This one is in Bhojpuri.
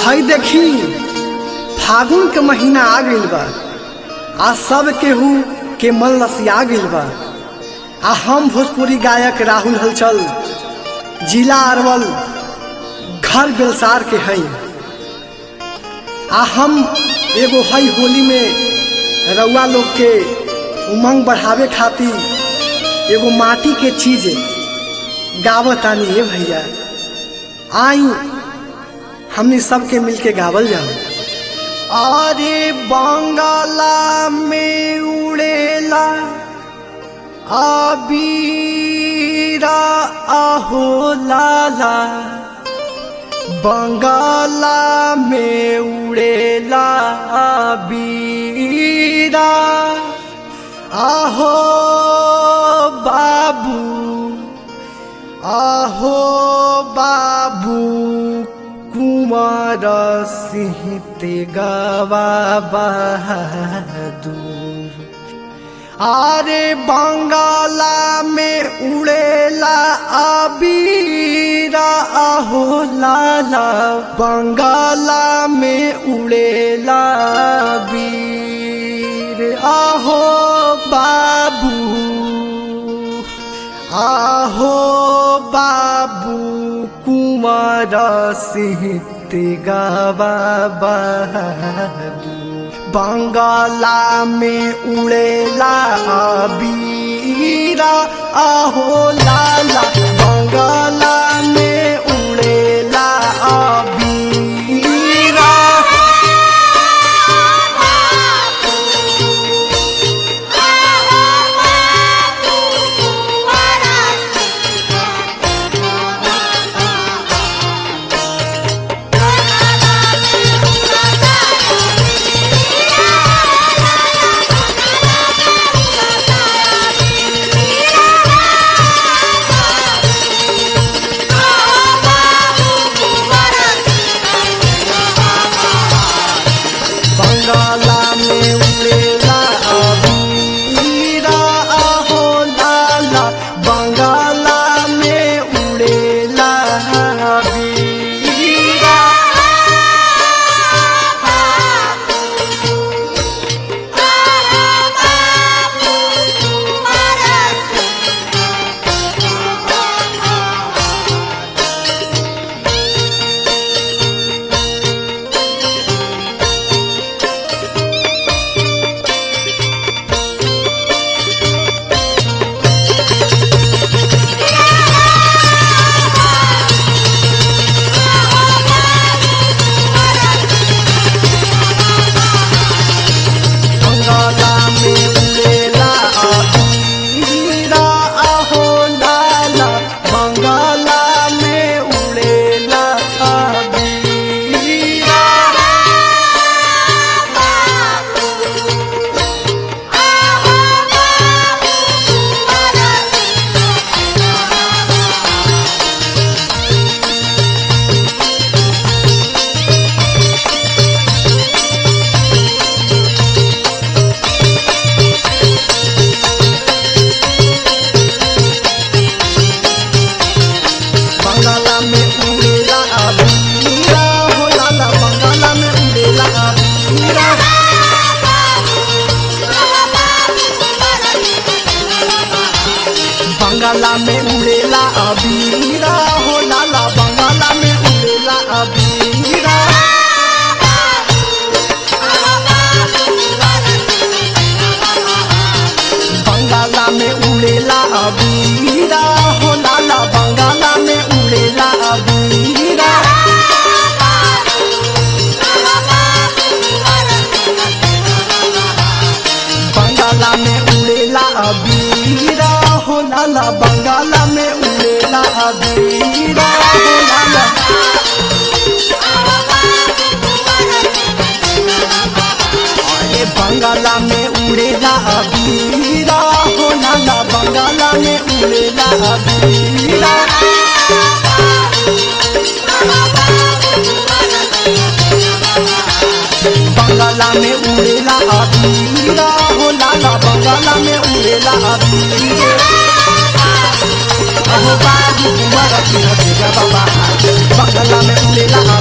हई देखी फागुन के महीना आ गइल बा आ सब केहू के मन लसिया गइल बा आ हम भोजपुरी गायक राहुल हलचल जिला अरवल घर बेलसार के हई आ हम एगो हई होली में रउआ लोग के उमंग बढ़ावे खातिर एगो माटी के चीज गावतानी है भैया आई हमनी सबके मिलके गावल जाओ अरे बंगाला में उड़ेला अबीरा आहो लाला बंगाला में उड़ेला अबीरा आहो बाबू आहो बाबू कुमार सिंह ते गवा बहादुर आरे बंगाला में उड़ेला अबीरा आहो लाला बंगाला में उड़ेला बीर आहो बाबू आहो बाबू कुमार सिंह ते गवा बहादुर बंगाला में उड़ेला बीरा आहो लाला बंगाला में उड़ेला बीरा बंगाला में उड़ेला अबीरा आहो लाला बंगाला में उड़ेला अबीरा बंगाला में उड़ेला अबीरा आहो लाला बंगाला में उड़ेला अबीरा बंगाला में उड़ेला अबीरा हो लाला बंगाला में उड़ेला अबीरा बंगाला में उड़ेला अबीरा हो लाला बंगाला में उड़ेला अबीरा बंगाला में उड़ेला अबीरा हो लाला बंगाला में उड़ेला अबीरा बंगाला में उड़ेला अबीरा हो लाला बंगाला में उड़ेला अबीरा हो लाला अरे बंगाला में उड़ेला अबीरा हो लाला बंगाला में उड़ेला अबीरा बंगाला में उड़ेला अबीरा हो लाला बंगाला में उड़ेला अबीरा अहो बाबू कुमार सिंह तेरा बाबा बंगाला में उड़ेला